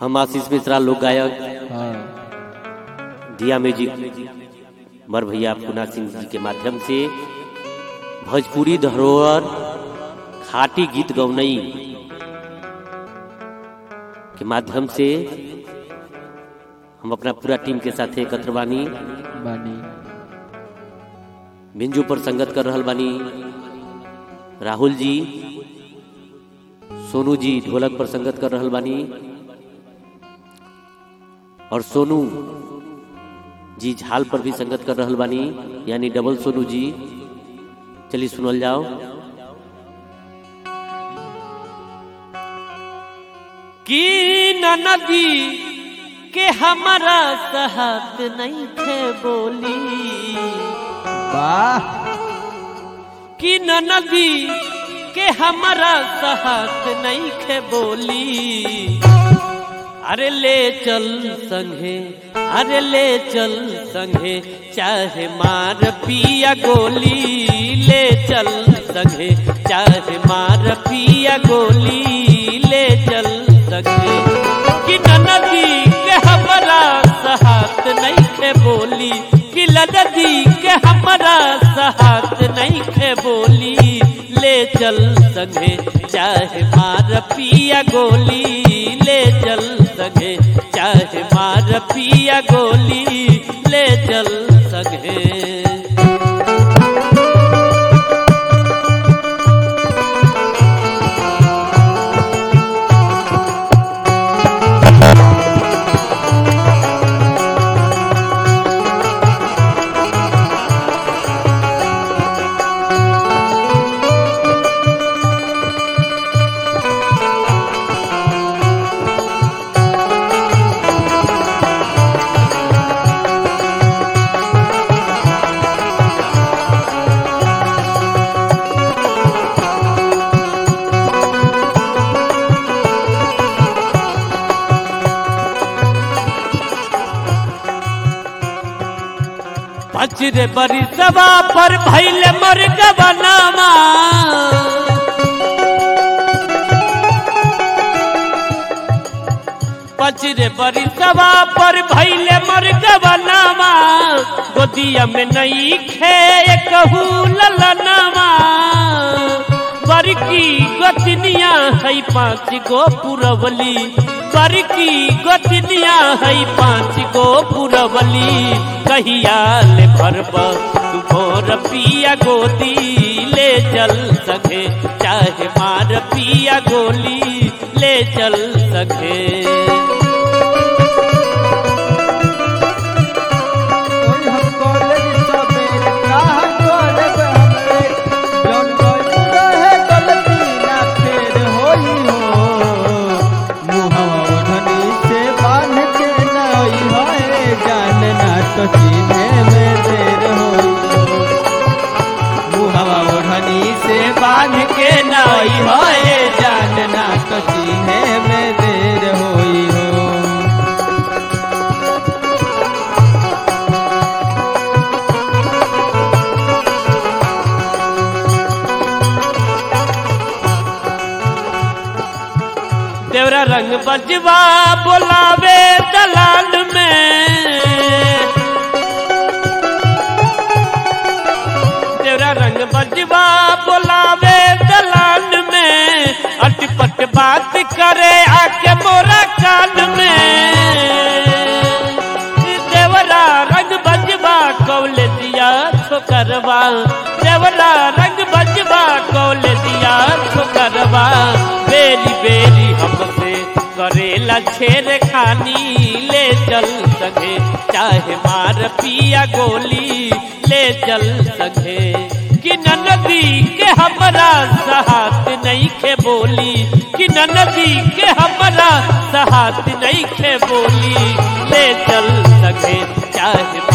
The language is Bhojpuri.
हम आशीष मिश्रा लोक गायक हाँ दिया म्यूजिक मर भैया पुना सिंह जी के माध्यम से भोजपुरी धरोहर खाटी गीत गौनई के माध्यम से हम अपना पूरा टीम के साथ एकत्र बानी बानी बिंजू पर संगत कर रहल बानी राहुल जी सोनू जी ढोलक पर संगत कर रहल बानी और सोनू जी झाल पर भी संगत कर रहल बानी यानी डबल सोनू जी चलिए सुनल जाओ कि नदी के हमारा सहत नहीं थे बोली वाह कि नदी के हमारा सहत नहीं खे बोली अरे ले चल संगे अरे ले चल संगे चाहे मार पिया गोली ले चल संगे चाहे मार पिया गोली ले चल संगे कि नदी के हमारा सहत नहीं खे बोली कि नदी के हमारा सहत नहीं खे बोली ले चल संगे चाहे मार पिया गोली ले चल संगे चाहे मार पिया गोली ले चल संगे पचरे बरी सभा पर भैले मर गबनामा पचरे बरी सभा पर भैले मर गबनामा गोदिया में नहीं खे कहू ललनामा बरकी गोतनिया है पाँच गो पुरवली बरकी गोतनिया है पाँच गो पुरवली कहिया ले भरब तू भोर पिया गोदी ले चल सके चाहे मार पिया गोली ले चल सके कोई हम कॉलेज सवेरे काह करब हमरे जौन कोई रहे गलती ना फेर होई हो मुहवा ओढ़नी से बांध के नई होए जान ना तो चीने में देर होई मुहवा ओढ़नी से बांध के नई होए जान ना तो चीने में देर होई हो तेरा रंग बजवा बोलावे दलाल में तेरा रंग बजवा बोलावे दलाल में अटपट बात करे आके मोरा कान में देवरा रंग बजवा कौल दिया छोकरवा देवरा रंग बजवा कौल दिया छोकरवा बेरी बेरी हमसे करेला छेर खानी ले चल सके चाहे मार पिया गोली ले चल सके कि नदी के हमरा सहात नहीं खे बोली कि नदी के हमरा सहात नहीं खे बोली ले चल सके चाहे